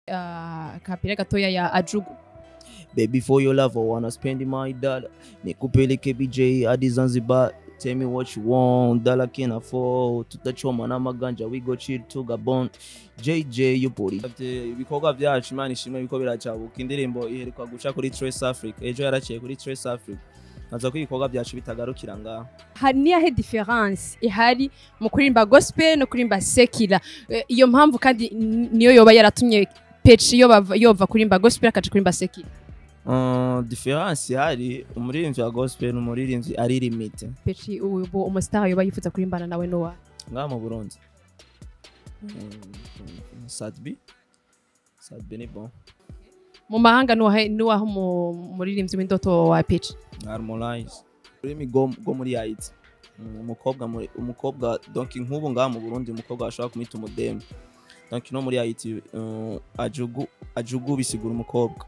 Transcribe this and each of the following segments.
uh, kapira gatoya ya ajugu Baby, for your love, I wanna spend my dollar. Nikupeleke BJ hadi Zanzibar. Tell me what you want, dollar can afford. Tutachoma na maganja, we go chill to Gabon. JJ, you body. Ibikorwa byacu Imana ishimwe biko biracabuka. Indirimbo iheruka guca kuri Trace Africa. Ejo yaraciye kuri Trace Africa. Naza ko ibikorwa byacu bitagarukira ngaha. hari niyahe difference ihari mu kuririmba gospel no kuririmba sekira Eh, iyo mpamvu kandi n- niyo yoba yaratumye peci yoba yova kuririmba gospel akaja kuririmba sekira Uh, difference ihari umuririmbyi wa gospel n'umuririmbyi ari limite peci ubu umustar yoba yifuza kurimbana nawe nowa ngaha mu Burundi. Mm, Sadbi. Sadbi ni bon. mu mahanga nuwahe nuwaho mu- umuririmbyi w'indoto wa peci Harmonize. Ururimi rwo rwo muri Haiti. Mm, Umukobwa muri umukobwa donc nk'ubu ngaha mu Burundi umukobwa ashobora kumwita umudemu. Donc no muri Haiti uh, ajugu ajugu bisigura umukobwa.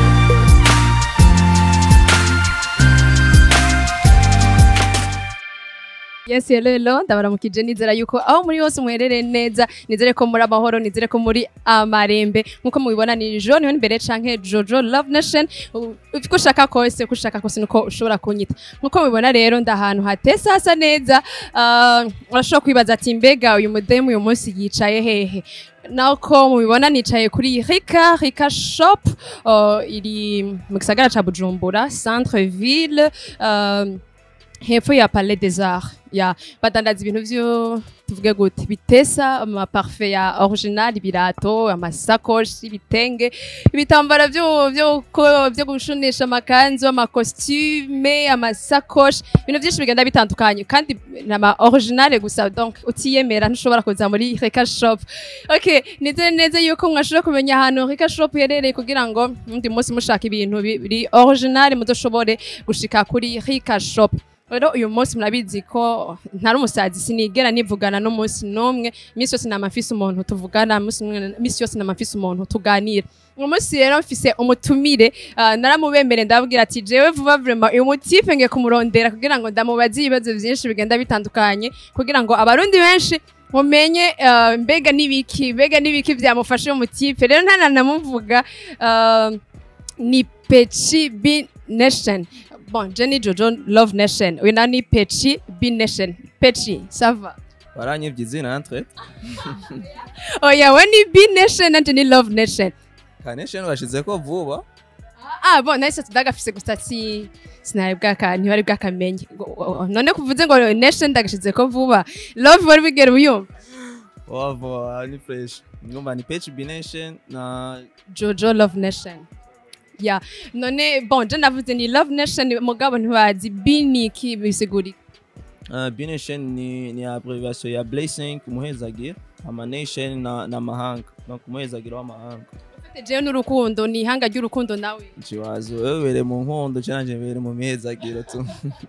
Yes, hello, hello. Ndabaramukije nizera yuko aho muri hose muherereye neza, nizere ko muri amahoro, nizere ko muri amarembe. Nkuko mubibona ni Jo niho imbere canke Jojo Love Nation. U- Uko ushaka kose, uko ushaka kose nuko ushobora kunyita. Nkuko mubibona rero ndahantu hatese hasa neza. Uh, urashobora kwibaza ati mbega uyu mudemu uyu munsi yicaye hehe? Nako mubibona nicaye kuri Rika, Rika Shop, uh, iri mu gisagara ca Bujumbura, centre ville. Uh, hepfo ya Palais des Arts ya badandaza ibintu vyo tuvuge gute bitesa amaparfe ya original ibirato amasakoshi ibitenge ibitambara vyo vyo ko- vyo gushonesha amakanzu amakostyme amasakoshi ibintu vyinshi bigenda bitandukanye kandi nama original gusa donc utiyemera ntushobora kuza muri Reka Shop okay nizere neza yuko mwashobora kumenya ahantu Reka Shop yerereye kugira ngo undi munsi mushaka ibintu bi- biri original muzoshobore gushika kuri Rika Shop rero uyu munsi murabizi ko ntari umusazi sinigera nivugana n'umunsi n'umwe iminsi yose nama mfise umuntu tuvugana umunsi n'umwe- iminsi yose nama mfise umuntu tuganira uyu munsi rero mfise umutumire ah, naramubemere ndababwira ati jewe vuba vrema uyu mutipe ngiye kumurondera kugira ngo ndamubaze ibibazo vyinshi bigenda bitandukanye kugira ngo abarundi benshi mumenye ah, mbega n'ibiki mbega n'ibiki vyamufashe uyu mutipe rero ntananamuvuga ah, ni Pechi B Nation. Bon, Jenny Jojo Love Nation. Uyu nawe ni Pechi B Nation. Pechi, ça va? Baranyivye izina entre. Oya, we ni B Nation nanje ni Love Nation. Kanesheni bashizeko vuba. Ah, bon, nahise tudagafise gusa si sinari bwaka ntibari bwakamenye. Ngo- o- o- None kuvuze ngo Nation ndagashize ko vuba. Love wari bigera uyumva. Wava ni fresh. Ngomba ni Page Bination na Jojo Love Nation. Ya, none bon, je navuze ni Love Nation mugabo ntibazi B ni iki bisiguri. uh, Bination ni ni abbreviation ya Blessing umuhezagiro. Ama Nation na na mahanga. Donc umuhezagiro w'amahanga. Jewe n'urukundo ni ihanga ry'urukundo nawe. Ikibazo wewe bere mu nkondo canje bere mu mihezagiro tu.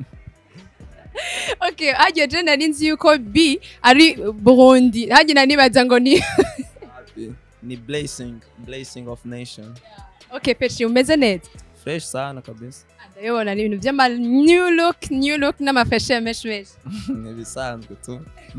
Okay, hagiye je nari nzi yuko B ari Burundi. Hagiye nari nibaza ngo ni ni Blessing, Blessing of Nation. Okay, Pechi umeze neza. Fresh sana kabisa. Ndabibona ni ibintu by'ama new look, new look n'amafashe menshi menshi. ni bisanzwe tu.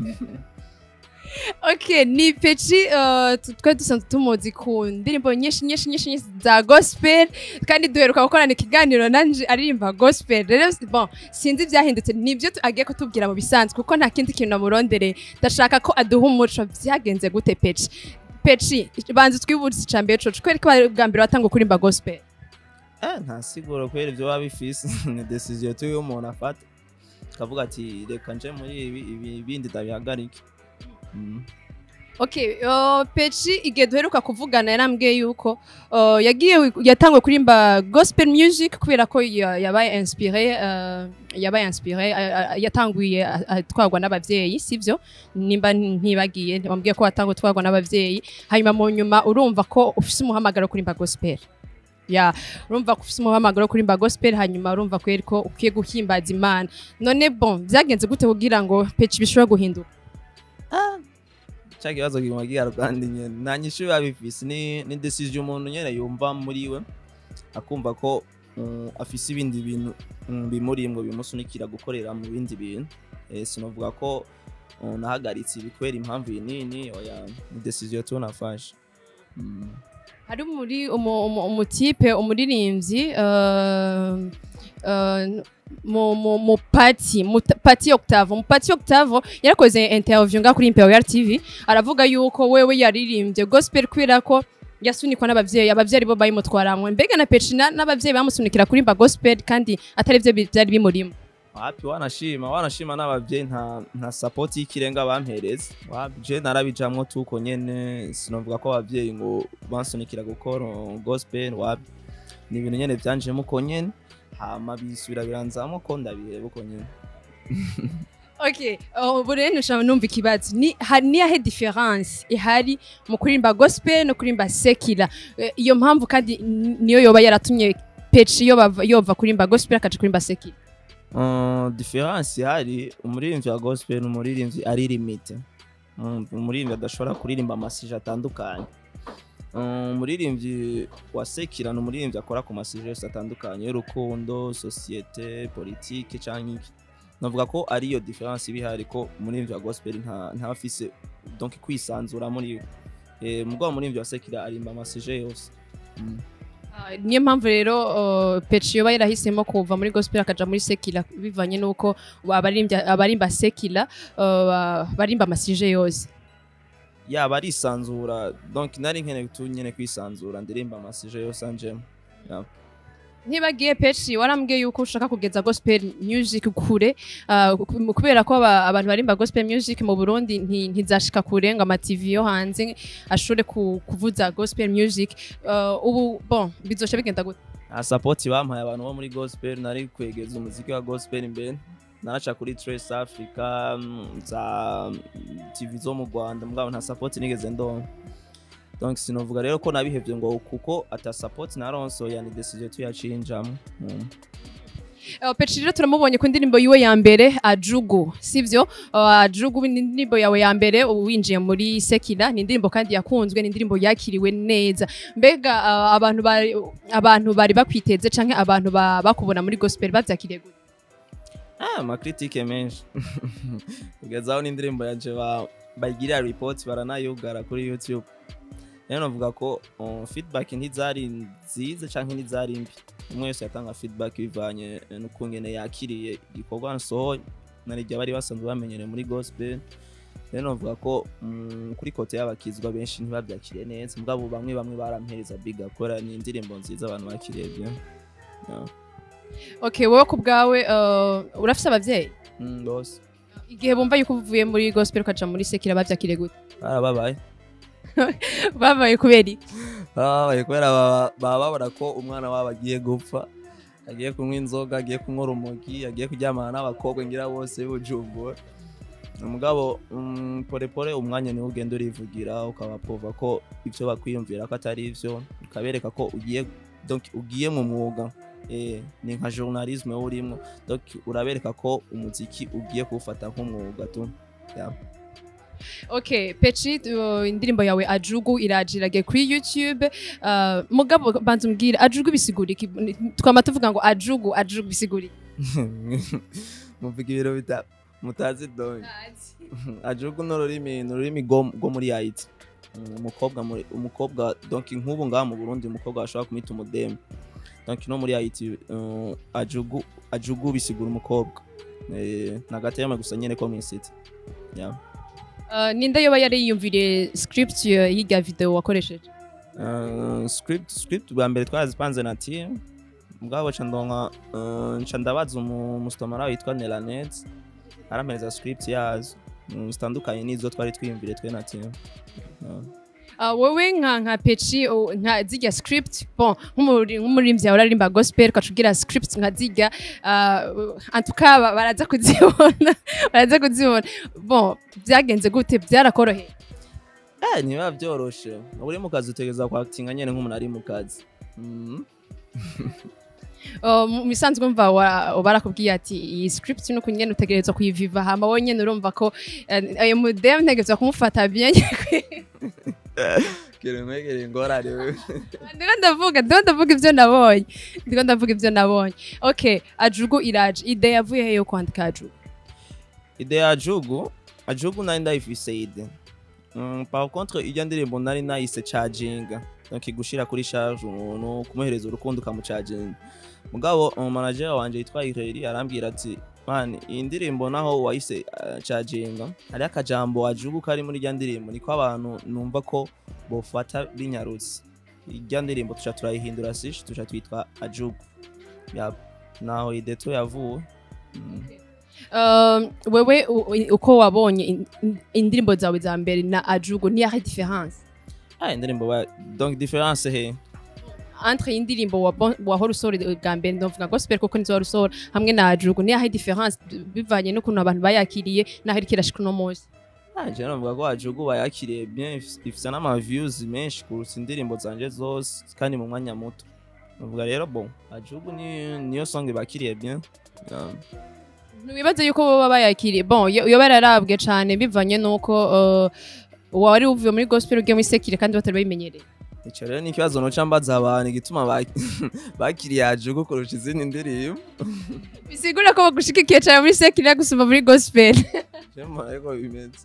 Okay, ni Pechi uh, tu- twari dusanzwe tumuzi ku ndirimbo nyinshi nyinshi nyinshi nyinshi za gospel kandi duheruka gukorana ikiganiro nanje aririmba gospel. Rero bon, sinzi ibyahindutse nibyo tu- agiye kutubwira mu bisanzwe kuko nta kindi kintu namurondere. Ndashaka ko aduha umuco byagenze gute Pechi. Pechi, banza twibutse icambere coco kubera ko bari bwa mbere watanga kurimba gospel. Eh, nta siguro kubera ibyo waba bifise ni decision tu y'umuntu afata akavuga ati reka nje muri ibi ibi bindi ndabihagarike Mm. Okay, uh, Pechi igihe duheruka kuvugana yarambwiye yuko uh, yagiye yatangwe kurimba gospel music kubera ko ya- yabaye inspiré uh, yabaye inspiré uh, uh, yatanguye uh, atwarwa n'abavyeyi sivyo nimba ntibagiye bambwiye ko watangwe utwarwa n'abavyeyi hanyuma mu nyuma urumva ko ufise umuhamagaro wo kurimba gospel ya urumva ko ufise umuhamagaro wo kurimba gospel hanyuma urumva ko ko ukwiye guhimbaza imana none bon byagenze gute kugira ngo Pechi bishobora guhinduka cya kibazo kiguma kigarukandi nyene nta nyishu biba bifise ni ni decision umuntu nyene yumva muri we akumva ko mm, afise ibindi bintu mm, bimuri ngo bimusunikira gukorera mu bindi bintu eh, sinovuga ko mm, nahagaritse ibi kubera impamvu iyi nini oya ni decision tu nafashe mm. hari muri umu- umu- umutipe umuririmbyi uh, uh, mu mu mu pati mu ta- pati octave mu pati octave yarakoze interview nga kuri imperial tv aravuga yuko wewe yaririmbye gospel kubera ko yasunikwa n'abavyeyi abavyeyi bo bayimutwaramwe mbega na pecina n'abavyeyi bamusunikira kurimba gospel kandi atari vyo bi- vyari bimurimo wapi wanashima wanashima n'abavyeyi nta nta support y'ikirenga bampereza wapi je narabijamwo tuko nyene sinovuga ko abavyeyi ngo bansunikira gukora gospel wapi ni ibintu nyene vyanjemo uko nyene hama bisubira biranzamo ko ndabiheba uko nyene Okay, ubu rero nshaka numva ikibazo ni hari niyahe difference ihari mu kuririmba gospel no kuririmba secular Eh, iyo mpamvu kandi n- niyo yoba yaratumye peci yo bava- yova kuririmba gospel akaja kuririmba secular Uh, difference ihari umuririmbyi wa gospel ni umuririmbyi ari limite Mm, umuririmbyi adashobora kuririmba amasije atandukanye Uh, umuririmbyi wa sekira ni umuririmbyi akora ku masije yose atandukanye y'urukundo sosiyete politike cyangwa iki navuga ko ariyo difference iba ihari ko umuririmbyi wa gospel nta nta afise donc kwisanzura muri we eh, mugabo umuririmbyi wa sekira arimba amasije yose Mm. Ah, niyo mpamvu rero uh, peci yoba yarahisemo kuva muri gospel akaja muri secular bivanye nuko abarimbya abarimba secular uh, barimba amasije yose yaba arisanzura donc nari nkeneye tu nyene kwisanzura ndirimba amasije yose anjemo ntibagiye peci warambwiye yuko ushaka kugeza gospel music kure ah, ku- kubera ko aba- abantu barimba gospel music mu burundi nti- ntizashika kure ngo amativi yo hanze ashobore ku- kuvuza gospel music Ah, ubu bon bizosha bigenda gute nta sapoti bampaye abantu bo muri gospel nari kwegeza umuziki wa gospel imbere naraca kuri Trace Africa mm, za TV zo mu Rwanda mugabo nta sapoti nigeze ndonka donc sinovuga rero ko nabihevye ngo kuko ata sapoti naronso yani decision tuyacinjamo mm. Uh, Peci rero turamubonye ku ndirimbo yiwe ya mbere ajugu sivyo uh, ajugu ni indirimbo yawe ya mbere ubu winjiye muri sekira ni indirimbo kandi yakunzwe ni indirimbo yakiriwe neza mbega uh, abantu bari abantu bari bakwiteze canke abantu ba- bakubona muri gospel bavyakiriye gute ah amakritike menshi kugeza aho n'indirimbo yanje ba- bayigirira report baranayugara kuri youtube rero navuga ko uh, feedback ntizari nziza canke ntizari mbi umwe wese yatanga feedback bivanye eh, n'ukungene yakiriye igikorwa nsohoye narirya bari basanzwe bamenyereye muri gospel rero navuga ko mm, kuri kote y'abakizwa benshi ntibabyakiriye neza mugabo bamwe bamwe barampereza biga kubera ni indirimbo nziza abantu bakiriye bien yeah. okay wowe ku bwawe uh, urafise abavyeyi mm, bose igihe bumva yuko uvuye muri gospel ukaja muri sekira bavyakiriye gute barababaye babaye kubera iki babaye kubera baba baba babona ko umwana wabo agiye gupfa agiye kunywa inzoga agiye kunywa urumogi agiye kuryamana n'abakobwa ngira bose b'ubujumbura umugabo mm, porepore umwanya niwo ugenda urivugira ukabapova ko ibyo bakwiyumvira ko atari ivyo ukabereka ko ugiye donc ugiye mu mwuga eh, ni nka journalisme wowe urimo donc urabereka ko umuziki ugiye kuwufata nk'umwuga tu yeah. okay peci uh, indirimbo yawe ajugu irajirage kuri youtube uh, mugabo banza umbwire ajugu bisigura iki twama tuvuga ngo ajugu ajugu bisigura iki muvuga ibiro bita mutazi donye ajugu ni ururimi ni ururimi rwo rwo muri haiti Mm, umukobwa muri- umukobwa donc nk'ubu ngaha mu burundi umukobwa ashobora kumwita umudemu donc no muri haiti uh, ajugu ajugu bisigura umukobwa Eh, ni agatema gusa nyene ko mw'isiti yeah. Uh, ninde yoba yari yiyumviriye script uh, y'irya video wakoresheje Uh, script script bwa mbere twarazipanze na team mugabo ca ndonka uh, nca ndabaza umu- umustomara witwa Nelanet arampereza script yazo mm, zitandukanye n'izo twari twiyumvire twe na team Yeah. uh, wowe nka nka peci uh, nka zirya script bon nk'umuri- nk'umuririmbyi yawe urarimba gospel ukacugira script nka zirya uh, antuka ba- baraza kuzibona baraza kuzibona bon byagenze gute byarakoroheye Eh, ntibiba byoroshe uri mu kazi utegereza kwakitinga nyene nk'umuntu ari mu kazi Mm. Uh, mu bisanzwe mva wa- barakubwiye ati iyi script nuko nyene utegerezwa kuyiviva hama wowe nyene urumva ko eh, ayo mudem ntegerezwa kumufata bien kiri nkwegere ingorane wewe ndiko ndavuga ndiko ndavuga ivyo nabonye ndiko ndavuga ivyo nabonye okay ajugu iraje ide yavuye he yo kwandika ajugu ide ya ajugu ajugu nari ndayifise ide mm, par contre irya ndirimbo nari nayise charginga donc gushira kuri charge umuntu kumuhereza urukundo ukamucaginga mugabo umanager wanje yitwa Ireri arambwira ati man iyi ndirimbo naho wahise uh, caginga hariho akajambo wajugu kari muri rya ndirimbo niko abantu numva ko bofata binyarutse irya ndirimbo tuca turayihindura sish tuca twitwa ajugu Yap. naho ideto yavuwe Mm. Um, wewe u- u- uko wabonye in- in- indirimbo zawe za mbere na ajugo ni yahe difference ah indirimbo ba donc difference he entre indirimbo wabo- wahora usora bwa mbere ndavuga gospel kuko nizo wahora usora hamwe na ajugo ni yahe difference bivanye n'ukuntu abantu bayakiriye naho iriko irashika uno munsi Ah, je navuga ko ajugu bayakiriye bien if- ifise n'ama views menshi kurutsa indirimbo zanje zose kandi mu mwanya muto navuga rero bon ajugu ni niyo song bakiriye bien Yeah. ntiwibaze yuko baba bayakiriye bon iyo iyo bararabwe cane bivanye n'uko uh, wari uvuye muri gospel ugiye muri sekire kandi batari babimenyereye ico rero ni ikibazo noca mbaza abantu igituma ba- bakiriye ajugu kurusha izindi ndirimbo bisigura ko bagushigikiye cane muri sekire gusumba muri gospel je mbona ariko bimeze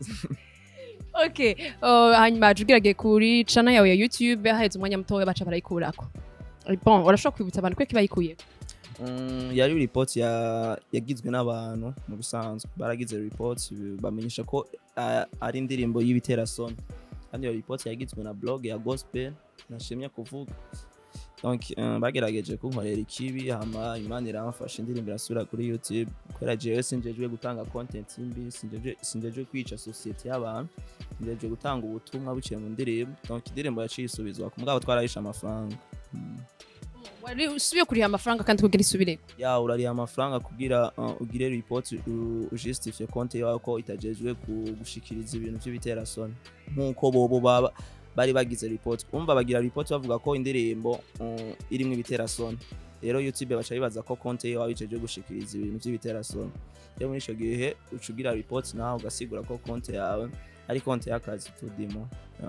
okay uh, hanyuma ajugo iragiye kuri channel yawe ya youtube haheze umwanya mutoya baca barayikurako bon urashobora kwibutsa abantu kweki bayikuyeko Mm, yari report ya yagizwe n'abantu mu bisanzwe baragize report bamenyesha ko ah, ari indirimbo y'ibiterasoni kandi iyo report yagizwe na blog ya gospel nashimye kuvuga donc uh, bagerageje kunkorera ikibi hama imana iramfasha indirimbo irasubira kuri youtube kubera jewe sinjejwe gutanga content mbi sinjejwe sinjejwe kwica society y'abantu sinjejwe gutanga ubutumwa buciye mu ndirimbo donc indirimbo yaciye isubizwa ku mugabo twarahishe amafaranga mm. wari usubiye kuriha amafaranga kandi kugira isubireko ya urariha amafaranga kugira uh, ugire report u- ujustifie konti yawe ko itajejwe ku- gushikiriza ibintu by'ibiterasoni nk'uko bobo baba bari bagize report umva bagira report bavuga ko indirimbo uh, irimwo ibiterasoni rero youtube baca bibaza ko konti yawe ijejwe gushikiriza ibintu by'ibiterasoni rero muri ico gihe uca ugira report nawe ugasigura ko konti yawe ari konti y'akazi tudimo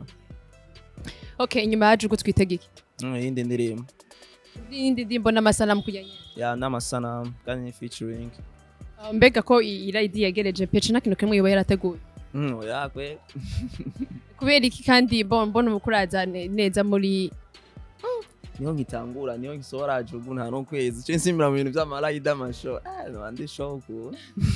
okay inyuma yaje uko twitega iki Mm, iyindi ndirimbo indi ndimbo n'amasanamu kujyanye ya n'amasanamu kandi ni featuring Uh, mbega ko i- irayidi yegereje pece nta kintu kimwe yoba yarateguye Mm, oya kwe kubera iki kandi bon mbona umukuraza ne- neza muri niho nkitangura niho ngisohora jugu nta n'ukwezi cyo nsimbira mu bintu by'amarayida amasho nabandi shoku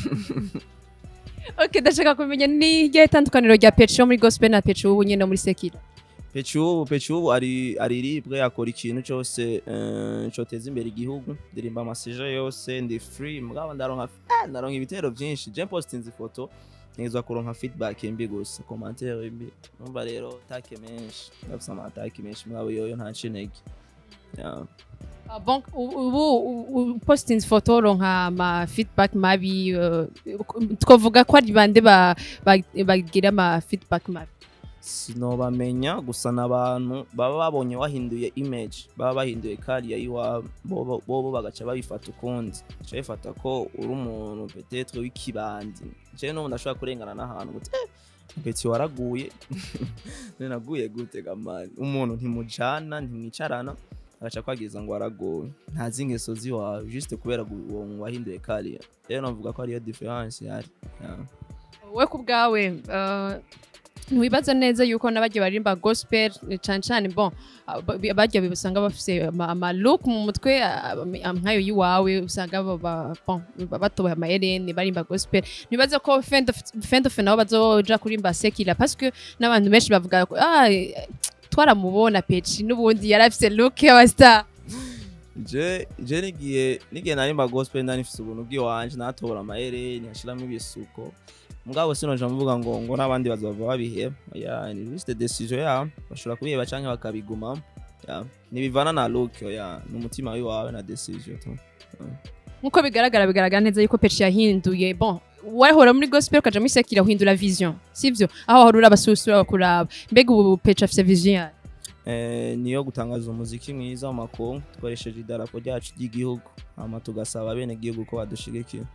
okay ndashaka kumenya ni ryahe tandukaniro rya pece yo muri gospel na pece ubu nyine muri sekira peci ubu peci ubu ari ariribwe akora ikintu cyose eh, coteza imbere igihugu ndirimba amasije yose ndi free mugabo ndaronka ah, ndaronka ibitero byinshi je postinze ifoto nizwa kuronka feedback mbi gusa commentaire mbi numva rero take menshi ndafise amatake menshi mugabo yoyo nta cinege yeah. Ah, bon u- ubu u- u- postinze foto ronka ama feedback mabi uh, twavuga ko ari bande ba- ba- bagira ama feedback mabi sinobamenya gusa n'abantu baba babonye wahinduye image baba bahinduye kariya iwabo bobo bobo bagaca babifata ukundi baca bifata ko uri umuntu petetre w'ikibandi jewe n'ubu ndashobora kurengana n'ahantu gute "Eh, peti waraguye none naguye gute gamani umuntu ntimujana ntimwicarana agaca kwagiza ngo waraguwe ntazi ingeso ziwawe juste kubera gu- uwo wahinduye kariya rero navuga ko ariyo difference yari yeah. we ku bwawe uh, ntiwibaza neza yuko n'abagiye baririmba gospel eh, cane cane bon ah, ba- abagiye usanga bafise ama- ama look mu mutwe ah, ah, nkayo yiwawe usanga ba- ba- bon, ba- batoboye ama hereni barimba gospel ntiwibaza ko fendofe nabo bazoja kurimba sekira parce que n'abantu benshi bavuga ko ah, eh, twaramubona peci n'ubundi yari afise look y'abastar je je nigiye nigiye narimba gospel ndani mfise ubuntu bw'iwanje natobora amahereni hashiramo ibisuko mugabo sinoja mvuga ngo ngo n'abandi bazova babiheba ya ni juste decision ya bashobora kubiheba canke bakabigumamo ya nibivana na look ya n'umutima wiwawe na decision tu nkuko bigaragara bigaragara neza yuko peci yahinduye bon wahora muri gospel ukaja muri sekira uhindura vision sivyo aho wahora uraba susura bakuraba mbega ubu peci afise vision yayo eh niyo gutangaza umuziki mwiza mu makungu dukoresheje idarapo ryacu ry'igihugu hama tugasaba bene gihugu ko badushigikira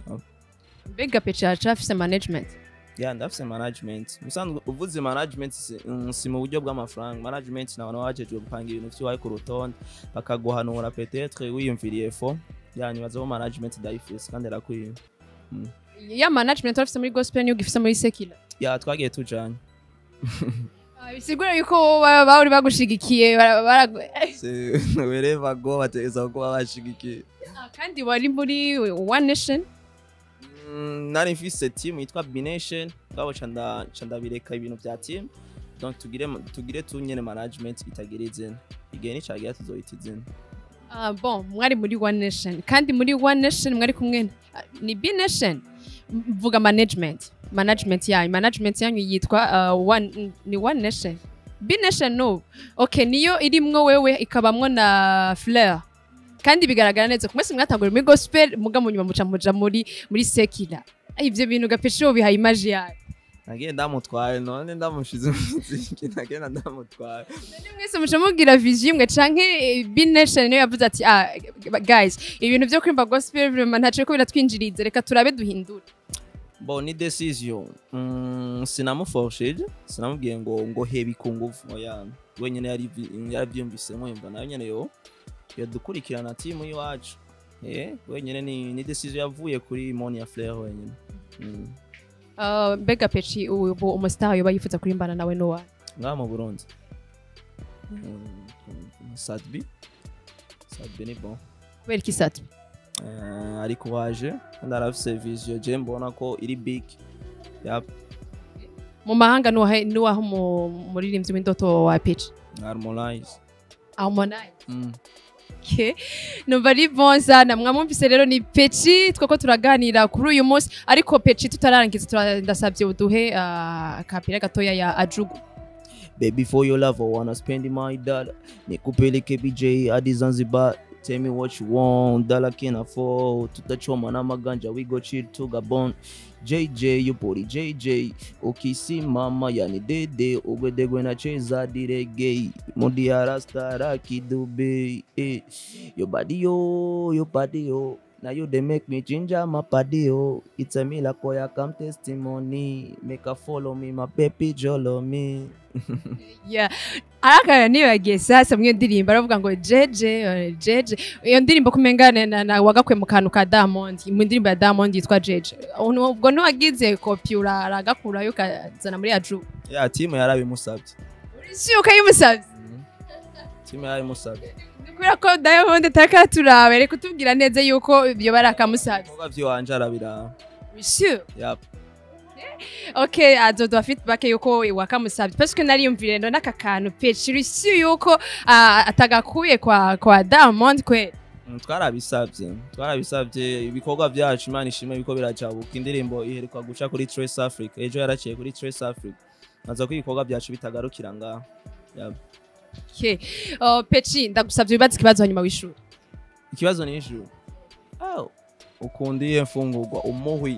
mbega peci yacu afise management ya ndafise management musanzwe uvuze management si, mm, si mu buryo bw'amafaranga management ni abantu baba bajejwe gupanga ibintu vyiwawe ku rutonde bakaguhanura petetre wiyumviriye fo yanyibaza bo management ndayifise kandi arakwiye ya management afise muri gospel niyo gifise muri sekira ya twagiye tujanye Ah, bisigura yuko baba bari bagushigikiye bara- bara- Se- wherever go bategeza kuba bashigikiye Ah, kandi wari muri one nation Mm, nari mfise team yitwa bination ngabo ca nda- ca ndabireka ibintu vya team donc tugire tugire tu nyene management itagira izina igihe nicagira tuzoyita izina Ah, bon mwari muri one nation kandi muri one nation mwari kumwe na- ah, ni b nation M- mvuga management management yanyu management yanyu yitwa uh, one, ni one nation b nation no okay niyo irimwo wewe ikabamwo na fleur kandi bigaragara neza ku munsi mwatangura muri gospel muga mu nyuma muca muja muri muri sekira ivyo bintu gapesho bihaye imaji yayo nagiye ndamutwaye none ndamushize mu muziki nagenda ndamutwaye mwese muca mubwira vision imwe canke b nation niyo yavuze ati ah guys ibintu vyo kurimba gospel vraiment ntaco ko biratwinjiriza reka turabe duhindure bon ni decision mm, sinamuforshije sinamubwiye ngo ngo hebi ku nguvu oya wenyene yari yaravyumvisemo yumva nayo nyene yo yadukurikirana timu y'iwacu eh wenyene ni, ni decision yavuye kuri moni ya flair wenyene mm. Uh, mbega peci ubu umustar yoba yifuza kurimbana nawe no wawe ngaha mu burundi Mm, sadbi sadbi ni bon kubera iki satu Eh, ariko waje kandi arafise vision je mbona ko iri big yap mu mahanga nuwahe nuwaho umuririmbyi w'indoto wa peci harmonize harmonize mm. Okay. numva ari bon sana mwamwumvise rero ni peci twako turaganira kuri uyu munsi ariko peci tutarangiza tura- ndasabye uduhe uh, akapira gatoya ya ajugu Baby, for your love, I wanna spend my dollar. Nikupeleke BJ hadi Zanzibar. Tell me what you want, dollar can afford. Tutachoma na maganja, we go chill to Gabon. JJ, you body JJ. Ukisimama yani dede, ugwedegwe na cheza direge. Modi ya rasta raki dube. Eh. Your body yo, your body yo. Now you they make me ginger my body yo. It's a miracle, I come testimony. Make her follow me, my baby jolo me. yeah. arakara nibagiye sasa mwiyo ndirimbo aravuga ngo jeje eh, jeje iyo ndirimbo kumengane na, na wagakwe mu kantu ka Diamond mu ndirimbo ya Diamond yitwa jeje Uno- ubwo ntiwagize kopi uragakurayo ukazana muri ajugu ya timu yarabimusabye si ukayimusabye timu yarabimusabye kubera ko Diamond atakaturaba reka kutubwira neza yuko ibyo bari akamusabye ibikorwa by'iwanje arabiraba Monsieur. Yap. ok azoduha feedback yuko wakamusabye parce que nariyumvire ndo n'aka kantu peci rusi yuko ah, atagakuye kwa kwa Diamond kweli Mm, twarabisabye twarabisabye ibikorwa byacu imana ishimwe biko biracabuka indirimbo iheruka guca kuri trace africa ejo yaraciye kuri trace africa naza ko ibikorwa byacu bitagarukira ngaho Yap. okay. uh, peci ndagusabye wibaze ikibazo hanyuma w'ishuri ikibazo ni ijuru oh. ukundiye mfungurwa umuhwi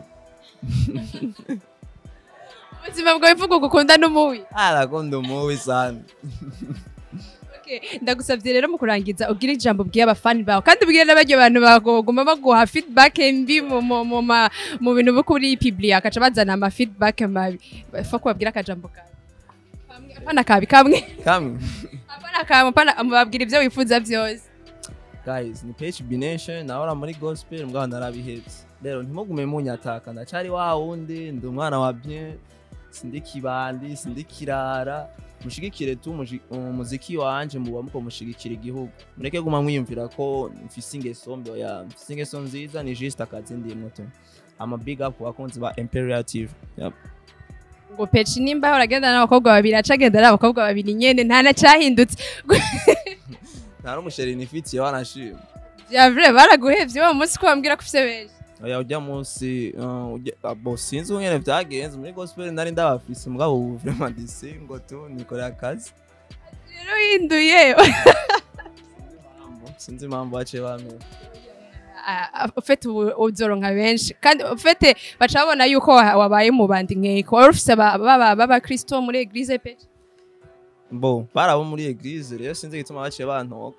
ubuzima bwawe mvuga gukunda n'umuwi arakunda umuhwi sana okay. ndagusabye rero mu kurangiza ubwire ijambo bwiye abafani bawe kandi ubwire n'abaryo bantu baguma baguha feedback mbi mu, mu, mu, ma- mu bintu byo kuri publi akaca bazana ama feedback mabi fa kubabwira akajambo kawe Kamwe, apana kabi kamwe kamwe apana kamwe apana mubabwira ibyo wifuza byose guys ni phb nation nahora muri gospel mbwa narabihebye rero ntimugume munyataka ndacari wa wundi ndi umwana wa bien sindi kibandi sindi kirara mushigikire tu umuji- umuziki wanje muba muko mushigikira igihugu mureke guma mwiyumvira ko mfise ingeso mbi oya mfise ingeso nziza ni juste akazi ndimwo tu ama big up ku bakunzi ba imperial tv yep. ngo peci nimba uragenda n'abakobwa babiri aca agenda n'abakobwa babiri nyene nta na cyahindutse nta n'umusheri nifitiye wanashima bya vrai baraguhevye wa munsi ko bambwira ko ufise benshi oya ujya munsi uh, ujya- ah, bo sinzi ingene vyagenze muri gospel nari ndabafise mugabo ubu vraiment disingo tu nikorera akazi rero uhinduye sinzi impamvu baciye bamera ufite uzoronka benshi kandi ufite baca babona yuko wa- wabaye mu bandi nkeko wari ufise aba- baba b'abakristo muri eglise pe bo bari abo muri eglise rero sinzi igituma baciye bantoka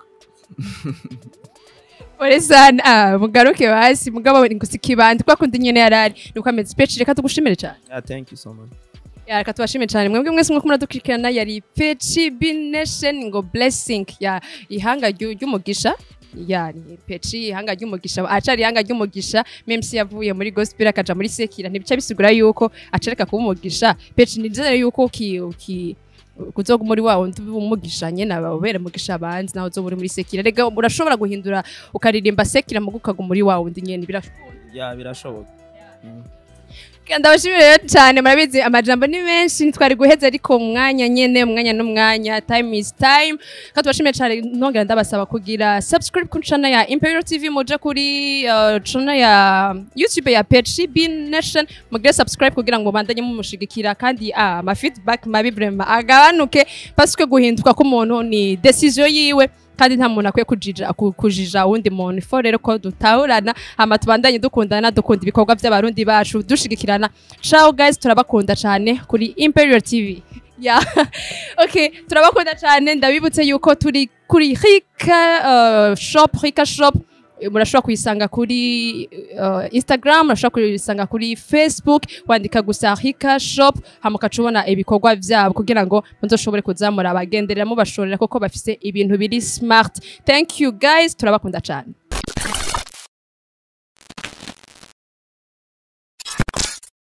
ore sana ah, mugaruke hasi mugabo ngusi kibandi kwa kundi nyene yarari nuko ameze peci reka tugushimire cyane yeah, thank you so much Ya, reka tubashimire cyane mwebwe mwese mwuko muradukurikirana yari peci bination ngo blessing ya ihanga ryu- ry'umugisha ya ni peci ihanga ry'umugisha acari ihanga ry'umugisha memsi yavuye muri gospel akaja muri sekira ntibica bisigura yuko acereka kuba umugisha peci nizere yuko uki, uki kuzoga muri wa wundi umugisha nyene ababere mugisha abandi nawe uzoba uri muri sekira rega urashobora guhindura ukaririmba sekira muga ukaguma muri wa wundi nyene birashoboka ya birashoboka ndabashimira rero cyane murabizi amajambo ni menshi ntitwari guheza ariko mu mwanya nyene umwanya n'umwanya time is time kandi tubashimiye cyane ntongera ndabasaba kugira subscribe ku channel ya Imperial TV muje kuri uh, channel ya YouTube ya PHB Nation mugire subscribe kugira ngo bandanye mumushigikira kandi ah, ama feedback mabi vraiment agabanuke parce que guhinduka k'umuntu ni decision yiwe kandi nta muntu akwiye kujija ku- kujija uwundi muntu ifo rero ko dutahurana hama tubandanye dukundana dukunda ibikorwa by'abarundi bacu dushigikirana ciao guys turabakunda cyane kuri Imperial TV yeah. okay turabakunda cyane ndabibutse yuko turi kuri Rika uh, shop Rika shop Eh, murashobora kuyisanga kuri uh, Instagram murashobora kuyisanga kuri Facebook wandika gusa Rika shop hama ukaca ubona ibikorwa byabo kugira ngo muzoshobore kuzamura abagenderera mubashorera kuko bafise ibintu biri smart thank you guys turabakunda cyane